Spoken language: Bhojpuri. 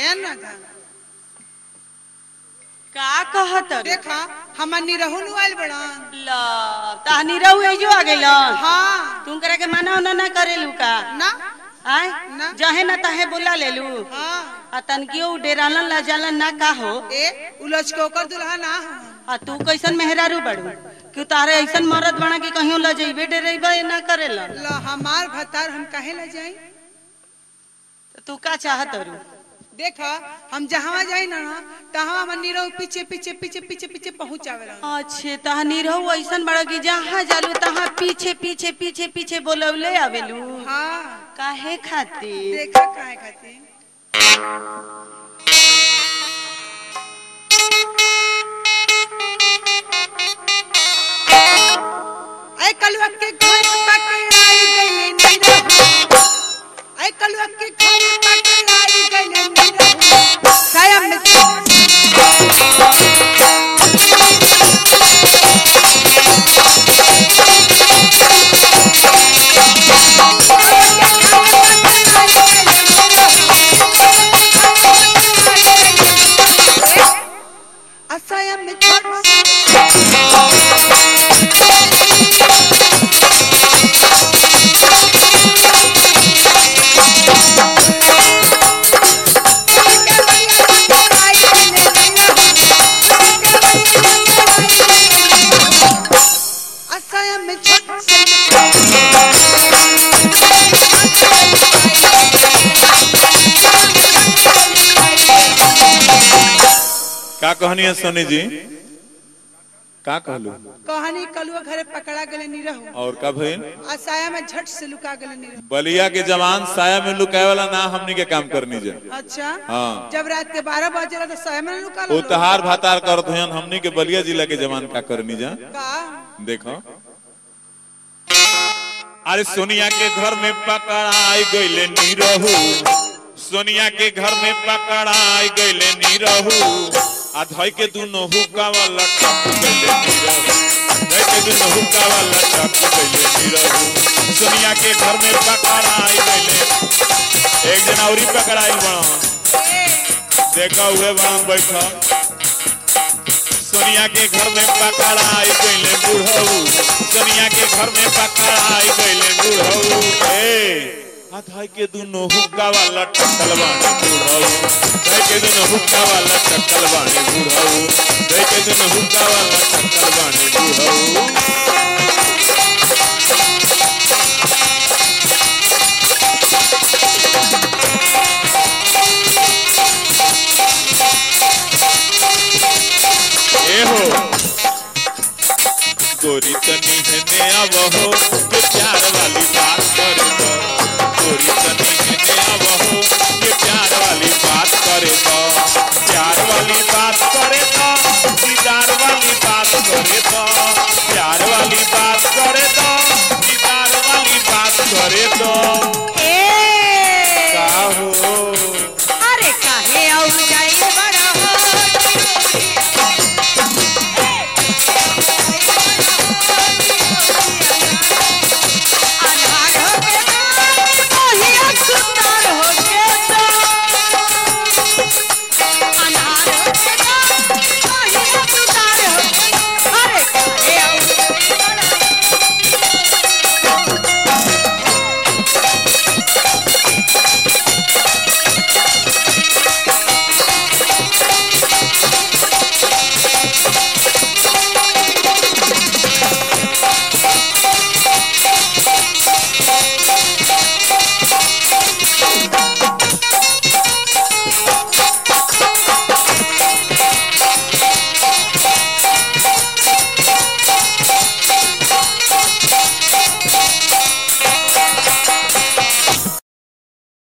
ध्यान ना था का कहत रे? देखा हमर निरहु नु आइल बड़न ला तानी रहू एजो आ गइलन हाँ तुम करे के मना उना ना करेलू का ना आय ना। जहे ना तहे बोला लेलू हाँ आ तनकियो डेरालन ला जालन ना का हो ए उलझ के ओकर दुल्हा ना हो आ तू कैसन मेहरारू बड़ू कि तारे ऐसन मरद बना कि कहियो ल जइबे डेरेबे ना करेलन ला हमार भतार हम काहे ला जाई तो तू का चाहत रू देखा हम जहाँ जाई ना तहाँ हमर निरहु पीछे पीछे पीछे पीछे पीछे पहुंचावेला अच्छे तहनी रहू ऐसन बड़ा कि जहाँ जालू तहाँ पीछे पीछे पीछे पीछे बोलवले आवेलू हाँ काहे खातिर देखा काहे खातिर ऐ कलुआ के घर पकड़ाई गइले निरहु ऐ कलुआ के घर पकड़ाई गइले निरहु साया में असाया में छोड़ असाया में छोड़ का कहनी है सोनी जी का कहलू कहानी कलुआ घरे पकड़ा गले निरहु और का भइल असाया में झट से लुका गले निरहु बलिया के जवान साया में लुकाए वाला ना हमनी के काम करनी जा अच्छा हाँ। जब रात के बारह बजे तो साया में लुका वो लो तहार भातार करत हन हमनी के बलिया जिला के जवान का करनी जा का देखो अरे सोनिया के घर में पकड़ाई गईले नीरहू सोनिया के घर में पकड़ाई गईले नीरहू आ धई के दुनो हुक्का वाला टप गईले नीरहू धई के दुनो हुक्का वाला टप गईले नीरहू सोनिया के घर में पकड़ाई गईले एक जना औरी पकड़ाई बड़ा देखा हुए बड़ा बैठा सोनिया के घर में पकड़ाई गईले बुढ़ऊ सोनिया के घर में पकड़ाई गईले बुढ़ऊ ए हाथाई के दुनो हुक्का वाला टक्कल बानी बुढ़ऊ धई के दुनो हुक्का वाला टक्कल बानी बुढ़ऊ धई के दुनो हुक्का वाला टक्कल बानी बुढ़ऊ ए हो गोरी तनी है नया बहो के प्यार वाली बात करे तो गोरी तनी है नया बहो के प्यार वाली बात करे तो प्यार वाली बात करे तो दीदार वाली बात करे तो प्यार वाली बात करे तो दीदार वाली बात करे तो